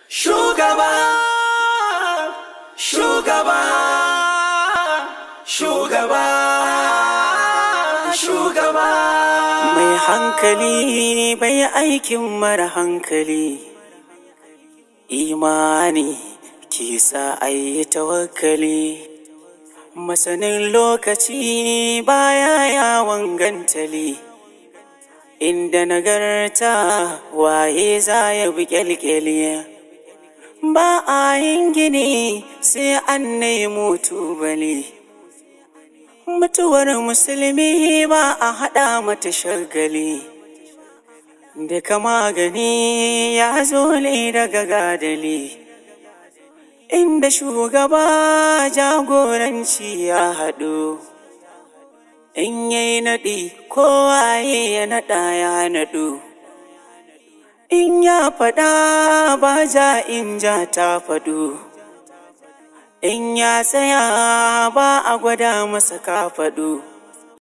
Shugaba, shugaba, shugaba, shugaba. Mai hankali bai aikin mara hankali, imani kisa ayi tawakkali. Masanin lokaci baya yawon gantali, inda nagarta waye za ya bi kyalkyali. Ba a yin gini sai an nemo tubali. Mutuwar musulmi ba a haɗa mata shagali. Duka magani ya zo ne daga gadali. Inda shugaba jagoranci ya haɗu. In yayi naɗi kowaye ya naɗa ya naɗu. In ya faɗa ba ja in ja ta faɗu. In ya tsaya ba a gwada masa kafaɗu.